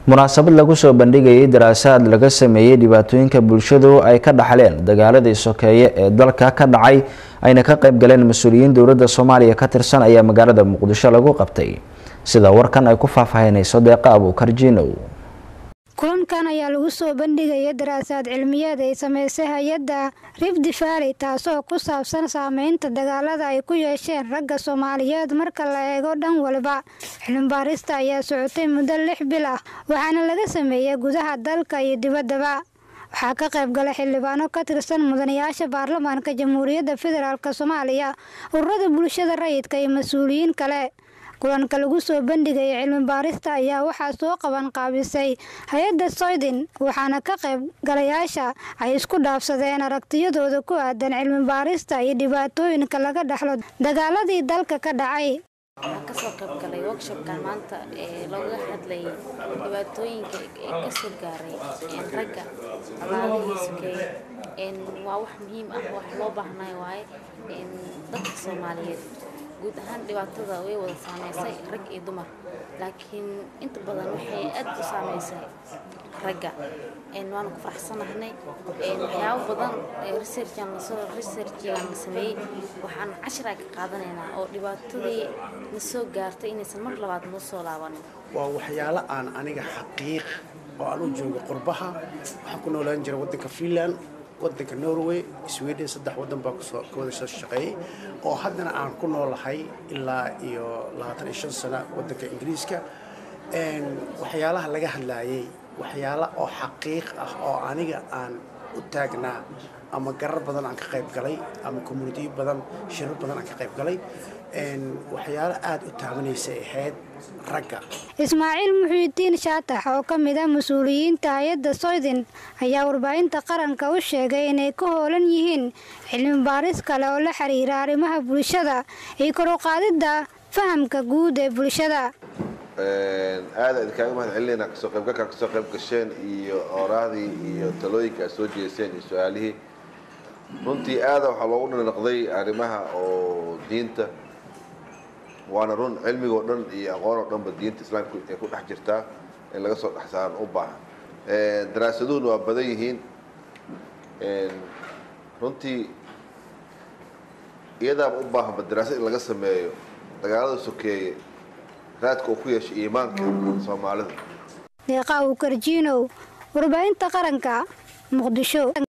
munaasabad lagu soo bandhigayay daraasaad laga sameeyey dhibaatooyinka bulshadu ay ka dhaxleen dagaaladii sokeeye ee dalka ka dhacay ayna ka qayb galeen mas-uuliyiin dowladda soomaaliya ka tirsan ayaa magaalada muqdisho lagu qabtay sida warkan ay ku faahfaahinayso deeqa abuukar jiinow kulankan ayaa lagu soo bandhigaya daraasaad cilmiyeed ay sameysay hay-adda rifdi valley taasoo ku saabsan saameynta dagaalada ay ku yeesheen ragga soomaaliyeed marka la eego dhan waliba cilmibaarista ayaa socotay muddo lix bil ah waxaana laga sameeyey gudaha dalka iyo dibaddaba waxaa ka qayb galay xildhibaano ka tirsan mudanayaasha baarlamaanka jamhuuriyadda federaalk soomaaliya ururada bulshada rayidka iyo mas-uuliyiin kale kulanka lagu soo bandhigaya cilmi baarista ayaa waxaa soo qaban qaabisay hay-adda soydin waxaana ka qayb galayaasha ay isku dhaafsadeen aragtiyadooda ku aadan cilmi baarista iyo dhibaatooyinka laga dhaxlo dagaaladii dalka ka dhacay waxaan kasoo qayb galay workshopkan maanta ee looga hadlayay dhibaatooyinka ee kasoo gaaray ragga abaadihii sokeeye waa wax muhiim ah wax loo baahnay waaye dadka soomaaliyeed guud ahaan dhibaatada way wada saameysay rag iyo dumar laakiin inta badan waxay aad u saameysay ragga waanu ku faraxsanahnay waxyaabo badan researchan lasoo researchigan la sameeyey waxaan cashir ka qaadanaynaa oo dhibaatadii na soo gaartay inaysan mar labaad noo soo laabanin waa waxyaalo aan aniga xaqiiq oo aan u joogo qurbaha waxaan ku noolaan jira waddanka finland waddanka norway sweden saddex waddan baa kusoo ka wada soo shaqeeyey oo haddana aan ku noolahay ilaa iyo labaatan iyo shan sano waddanka ingiriiska waxyaalaha laga hadlaayay waxyaalo oo xaqiiq ah oo aniga aan u taagnaa ama garar badan aan ka qayb galay ama communitiyo badan shirar badan aan ka qayb galay waxyaalo aada u taabanaysay ahayd ragga ismaaciil muxiidiin shaatax oo ka mid ah mas-uuliyiinta hay-adda soydin ayaa warbaahinta qaranka u sheegay inay ka hoolan yihiin cilmi baaris kale oo la xiriira arrimaha bulshada iyo kor u qaadidda fahamka guud ee bulshada aada idinkaaga mahad celinayna kasoo qaybgalkaa kasoo qayb gasheen iyo oraahdii iyo talooyinka aad soo jeeseen iyo su-aalihii runtii aada waxaa loogu dhinaqday arrimaha oo diinta waana run cilmigoo dhan iyo aqoon oo dhanba diinta islaamka ay ku dhex jirtaa in laga soo dhex saaran u baahan daraasaduhuna waa badan yihiin runtii iyadaaba u baahanba daraasad in laga sameeyo dagaalada sokeeye raadka uu ku yeeshay iimaanka soomaalida deeqa uu karjiinow warbaahinta qaranka muqdisho